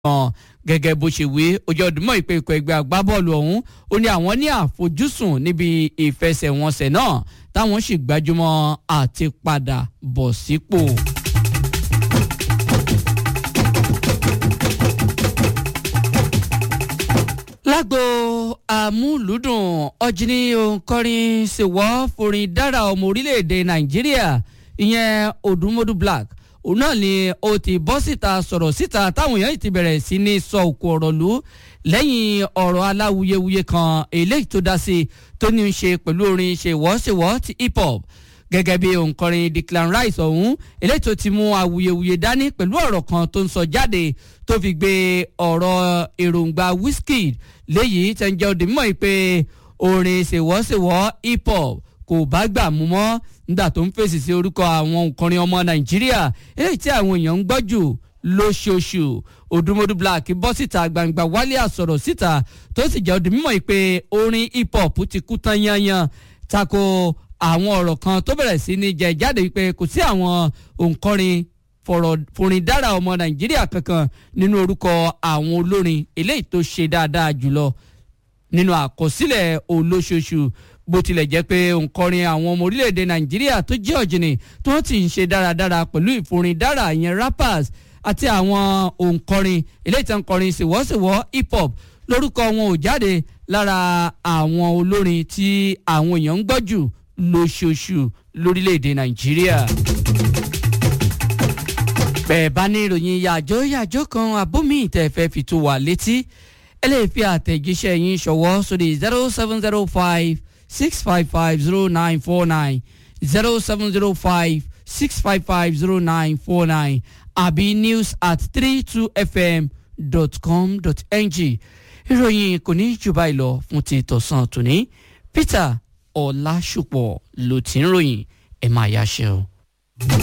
kan gẹ́gẹ́ bó ṣe wí ojú ọdúnmọ́ ìpè ikọ̀ ẹgbẹ́ agbábọ́ọ̀lù ọ̀hún ó ní àwọn ní àfojúsùn níbi ìfẹsẹ̀wọnsẹ̀ náà táwọn sì gbájúmọ́ àti padà bọ̀ sípò. lágbo àmúlùdùn ọ̀jìnì òǹkọrin ṣèwọ́ forin dára ọmọ orílẹ̀-èdè nàìjíríà ìyẹn odùmọ́dù black òun náà ni ó ti bọ́ síta sọ̀rọ̀ síta táwọn èèyàn ti bẹ̀rẹ̀ sí ní sọ òkú ọ̀rọ̀ lù lẹ́yìn ọ̀rọ̀ aláwuyewuye kan eléyìí tó dá sí tó ní í ṣe pẹ̀lú orin ṣèwọ́ṣèwọ́ ti hip hop gẹ́gẹ́ bí òǹkọrin Declan Rice ọ̀hún eléyìí tó ti mú awuyewuye dání pẹ̀lú ọ̀rọ̀ kan tó ń sọ jáde tó fi gbé ọ̀rọ̀ èròǹgbà Wizkid léyìí tẹ́ ń jẹ́ òde mímọ́ yìí pé orin ṣèwọ́ṣèwọ́ hip hop kò bá gbà mú mọ́ nígbà tó ń fèsì sí orúkọ àwọn òǹkọrin ọmọ Nàìjíríà eléyìí tí àwọn èèyàn ń gbọ́ jù lóṣooṣù Odùmọ̀dù Black bọ́ síta gbangba wálé àsọ̀rọ̀ síta tó sì jẹ́ òde mímọ́ yìí pé orin hip hop ti kú tán yanyan tako àwọn ọ̀rọ̀ kan tó bẹ̀rẹ̀ sí ní jẹ jáde wípé kò sí àwọn òǹkọrin forin dára ọmọ nàìjíríà kankan nínú orúkọ àwọn olórin eléyìí tó ṣe dáadáa jùlọ nínú àkọsílẹ̀ olóṣooṣù bó tilẹ̀ jẹ́ pé òǹkọrin àwọn ọmọ orílẹ̀-èdè nàìjíríà tó jẹ́ ọ̀jìnì tó ti ń ṣe dáradára pẹ̀lú ìforin dára ìyẹn rappers àti àwọn òǹkọrin eléyìí tó ń kọrin ṣèwọ́ṣèwọ́ hip hop lórúkọ wọn ò jáde lára àwọn olórin tí àwọn èèyàn ń gbọ́ jù lóṣooṣù lórílẹ̀‐èdè nàìjíríà. bẹ́ẹ̀ bá ní ìròyìn yàjó yàjó kan abómi ìtẹ̀fẹ́ fi tó wà létí ẹ lè fi àtẹ̀jíṣẹ́ yín ṣọwọ́ sórí zero seven zero five six five five zero nine four nine zero seven zero five six five five zero nine four nine àbí news at three two fm dot com dot ng ìròyìn kò ní jù báyìí lọ fún ti tọ̀sán tòní Peter ọ̀làṣùpọ̀ ló ti ń ròyìn ẹ̀ máa yáṣẹ́ o.